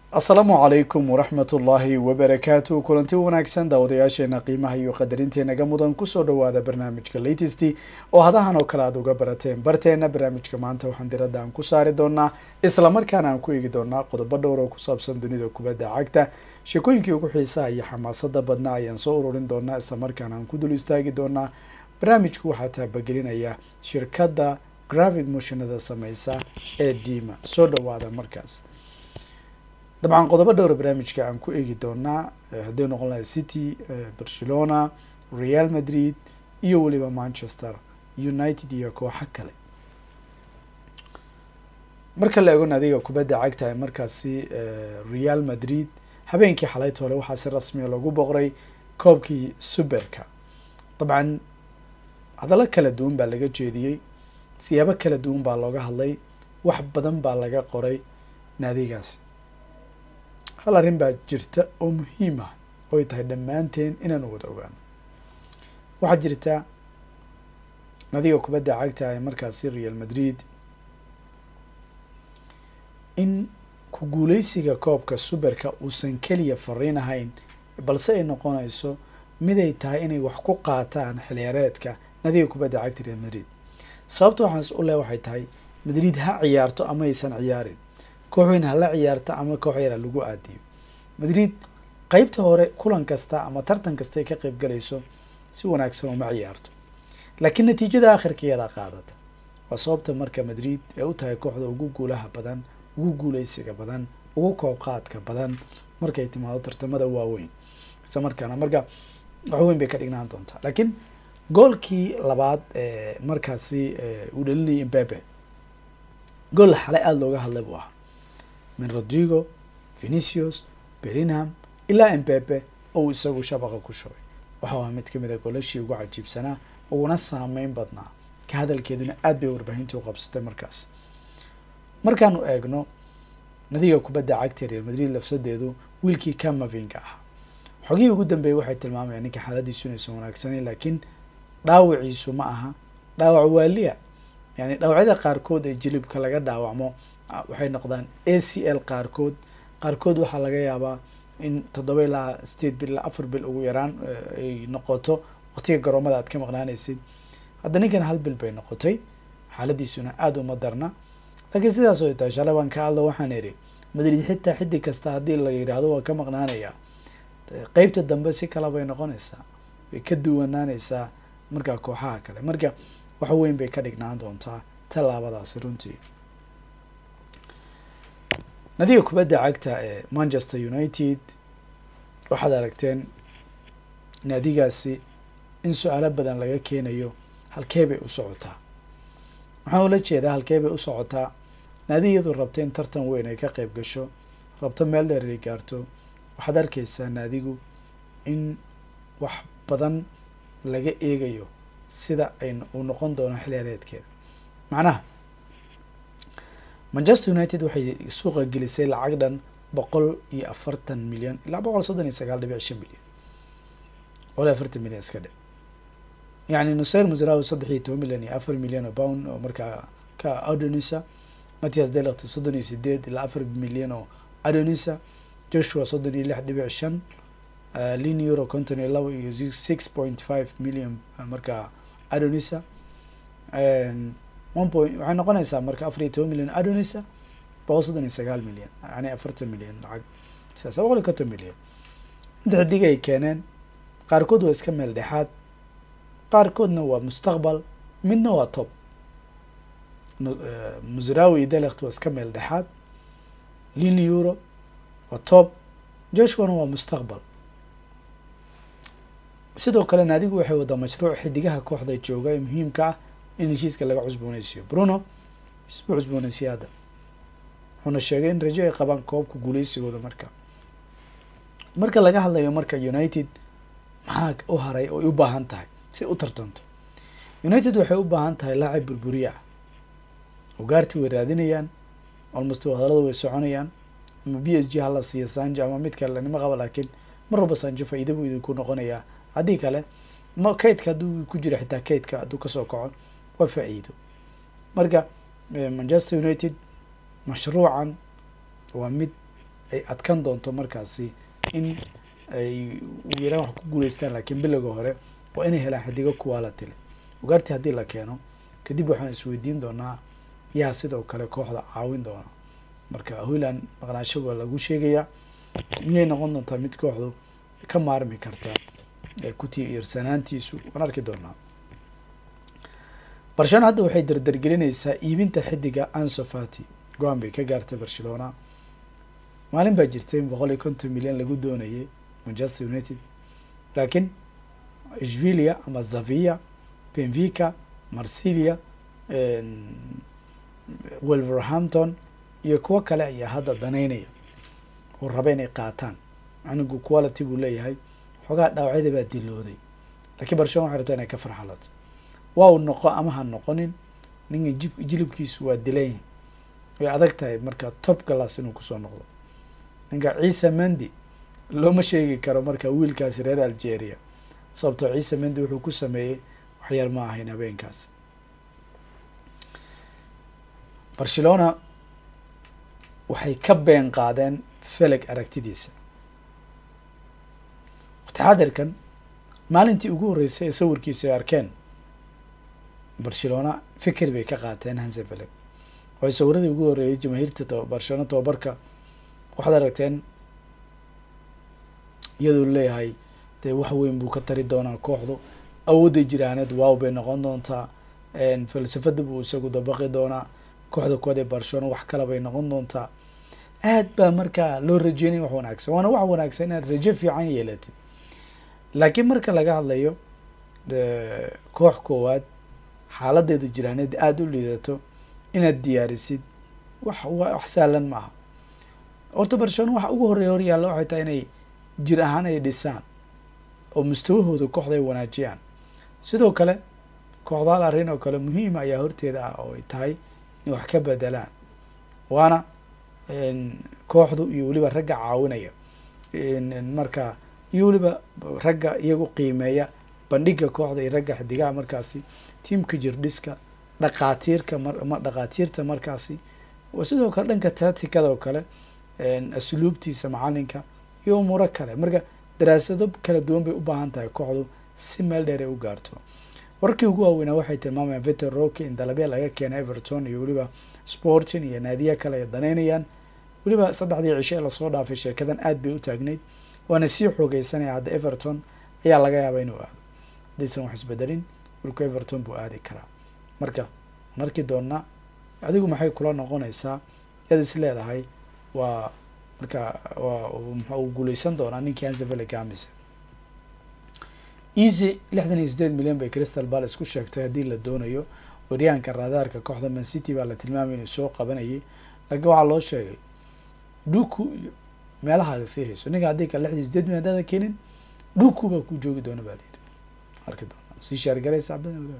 asalaamu calaykum waraxmat ullaahi wabarakaatu kulanti wanaagsan daawadayaasheena qiimaha iyo qadarintenaga mudan kusoo dhawaada barnaamijka latest oo hadahan oo kale aad uga barateen barteena barnaamijka maanta waxaan diradda aan ku saari doonaa islamarkaana aan ku eegi doonaa qodobo dhowr oo ku saabsan dunida kubadda cagta sheekooyinkii ugu xiisaha iyo xamaasada badnaa ayaan soo ururin doonaa islamarkaana aan ku dul istaagi doonaa barnaamijku waxaa taabagelinaya shirkadda gravid motionada sameysa ee dima soo dhawaada markaas dabcan qodobo dhowra barnaamijka aan ku eegi doonaa hadday noqon lahay city barcelona real madrid iyo weliba manchester united iyo kooxo kale marka la eego naadiga kubadda cagta ee markaasi real madrid habeenkii xalayta hore waxaa si rasmiya loogu boqray koobkii superka dabcan hadallo kala duwan baa laga jeediyey siyaabo kala duwan baa looga hadlay wax badan baa laga qoray naadigaasi hal arrin baa jirta oo muhiim ah oy tahay dhammaanteen inaan wada ogaano waxaa jirta nadiga kubadda cagta ee markaasi real madrid in ku guuleysiga koobka superka uusan keliya fariin ahayn balse ay noqonayso miday tahay inay wax ku qaataan xiliyaareedka nadiga kubadda cagta real madrid sababta waxaas u leh waxay tahay madrid ha ciyaarto ama aysan ciyaarin koox weyn hala ciyaarta ama koox yar ha lagu aadiyo madrid qeybta hore kulan kasta ama tartan kasta ay ka qeyb galayso si wanaagsan uma ciyaarto laakiin natiijada akhirkeeda qaadata waa sababta marka madrid ee u tahay kooxda ugu guulaha badan ugu guuleysiga badan ugu koob qaadka badan markay timaado tartamada waaweyn isla markaana marka wax weyn bay ka dhignaan doontaa laakiin goolkii labaad ee markaasi uu dhalinayay imbabe gool xalay aada looga hadlay buu ahaa min rodrigo venicius berinham ilaa embabe ou isagu shabaqa ku shubay waxa waa mid kamid a golashii ugu cajiibsanaa uguna saameyn badnaa ka hadalkeeduna aad bay warbaahintii u qabsatay markaas markaanu eegno nadiga kubadda cagta real madrid lafsadeedu wiilkii camavinga ahaa xogihii ugu dambeeyay waxay tilmaamayaan ninka xaaladiisu inaysan wanaagsanayn laakiin dhaawiciisu ma aha dhaawac waaliya yani dhaawacyada qaarkood ee jilibka laga dhaawacmo waxay noqdaan a c l qaarkood qaarkood waxaa laga yaabaa in toddoba ilaa sideed bil ilaa afar bil ugu yaraan ay noqoto waqtiga garoomada aad ka maqnaanaysid hadda ninkan hal bil bay noqotay xaaladiisuna aada uma darna laakiin sidaas oo tahay shalay baan ka hadlo waxaan idhi madrid xitaa xiddig kasta haddii la yidhaahdo waa ka maqnaanayaa qeybta dambe si kale bay noqonaysaa way ka duwanaanaysaa markaa kooxaha kale marka wax weyn bay ka dhignaan doontaa tallaabadaasi runtii nadiga kubadda cagta ee manchester united waxaad aragteen naadigaasi in su-aalo badan laga keenayo halkee bay u socotaa waxaan ula jeedaa halkee bay u socotaa naadi iyadu rabta in tartan weyn ay ka qeyb gasho rabto meel dheer ay gaarto waxaad arkeysaa naadigu in wax badan laga eegayo sida ay uu noqon doono xiliyaareedkeeda macnaha manchester united waxay suuqa gelisay lacag dhan boqol iyo afartan milyan ilaa boqol soddon iyo sagaal dhibic shan milyan boqol iyo afartan milyan iska dhe yani nuseir musrawi saddex iyo toban milyan iyo afar milyan oo pound oo markaa ka adonisa mattias delect soddon iyo sideed ilaa afar milyan oo adonisa joshua soddon iyo lix dhibic shan lin euro konton iyo laba iyo six point five million markaa adonisa one point waxay noqonaysaa marka afar iyo toban milyan adonisa boqol soddon iyo sagaal milyan yani afartan milyan lacag sidaas boqol iyo konton milyan inta xidig ay keeneen qaarkood waa iska meel dhexaad qaarkoodna waa mustaqbal midna waa top musrawi iyo delect waa iska meel dhexaad lin euro waa top joshuana waa mustaqbal sidoo kale naadigu waxay wadaa mashruuc xidigaha kooxda jooga ee muhiimka ah in heshiiska laga cusbooneysiyo bruno isbuu cusbooneysiya hadda wuxuuna sheegay in rajo ay qabaan koobka guuleysigooda marka marka laga hadlayo marka united maxaa u haray oy u baahan tahay si u tartanto united waxay u baahan tahay laacib burburiye ah ugaarti way raadinayaan almost hadalada way soconayaan ama b s g hala siiya sanjo ama mid kale nima qaba laakiin mar walba sanjo faa-iida buu idinku noqonayaa haddii kale ma kaydka hadduu ku jiro xitaa kaydka hadduu kasoo kaco waa faa-iido marka manchester united mashruucan waa mid ay adkan doonto markaasi in ay ugu yaraan wax ku guuleystaan laakiin bilowga hore waa inay helaan xidigo quality leh ugaarti haddii la keeno kadib waxaan isweydiin doonaa yaa sidoo kale kooxda caawin doona marka hoyland maqnaasho waa lagu sheegayaa miyay noqon doontaa mid kooxdu ka maarmi karta kuti iirsanaantiisu waan arki doonaa barcelona hadda waxay dardargelinaysaa iibinta xidiga ansofati go-aan bay ka gaartay barcelona maalin baa jirtay boqol iyo konton milyan lagu doonayay manchester united laakiin ishvilia ama zavia benvica marsilia wolverhampton iyo kuwo kale ayaa hadda danaynaya oo raba inay qaataan anigu quality buu leeyahay xoogaa dhaawacyada baa dilooday lakiin barcelona waxay rabtaa inay ka farxalato waa uu noqo ama ha noqonin ninka jib jilibkiisu waa dilan way adag tahay marka top galas inuu kusoo noqdo ninka ciise mendi looma sheegi karo marka wiilkaasi reer algeria sababtoo ciise mendi wuxuu ku sameeyey waxyar ma ahayn habeenkaasi barcelona waxay ka been qaadeen feleg aragtidiisa waqti xadirkan maalintii ugu horreysay ee sawirkiisa ay arkeen barcelona fikir bay ka qaateen hanse feleg waxay sawiradii ugu horreeyay jamaahiirta barcelona tobabarka waxaad aragteen iyadoo leeyahay dee wax weyn buu ka tari doonaa kooxdu awoodday jiraaneed waaw bay noqon doontaa falsafada buu isagu dabaqi doonaa kooxda kood ee barcelona wax kale bay noqon doontaa aad baa markaa loo rajeynaya wax wanaagsan waana wax wanaagsan inaad rajo fiican yeelatid laakiin marka laga hadlayo koox koowaad xaaladeedu jiraaneed aada u liidato inaad diyaarisid wax wax sahlan ma aha horta barcelona waxa ugu horreeya hor yaalla waxay tahay inay jir ahaan ay dhisaan oo mustawahooda kooxda ay wanaajiyaan sidoo kale kooxda hal arrin oo kale muhiima ayaa horteeda ah oo ay tahay inay wax ka bedelaan waana kooxdu iyo weliba ragga caawinaya marka iyo weliba ragga iyagu qiimeeya bandhiga kooxda iyo ragga xidigaha markaasi tiamka jirdhiska dhaqaatiirka dhaqaatiirta markaasi sidoo kale dhanka tatikada oo kale asluubtiisa macalinka iyo umuuro kale marka daraasado kala duwan bay u baahan tahay kooxdu si meel dheer ay u gaarto warkii ugu waaweynaa waxay tilmaamayaan victor roke in dalabya laga keena everton iyo weliba sporting iyo naadiya kale ay danaynayaan weliba saddexdii cisho ee lasoo dhaafay sheekadan aad bay u taagnayd waana sii xoogeysanaya hadda everton ayaa laga yaabaa inuu aado haddaysan wax isbedelin wilku everton buu aadi karaa marka waan arki doonaa adigu maxay kula noqonaysaa yaad is leedahay waa marka waa mxa uu guuleysan doonaa ninkii hansevele gamise easy lixdan iyo sideed milyan bay crystal palace ku sheegtay haddii la doonayo waryahanka raadaarka kooxda man city baa la tilmaamay inuu soo qabanayay laakiin waxaa loo sheegay dhuku iyo meelaha sii hayso ninka haddii kale lixdan iyo sideed milyan hadaadan keenin dhuku baa ku joogi doona baa la yidhi arki doona sii shaargaraysa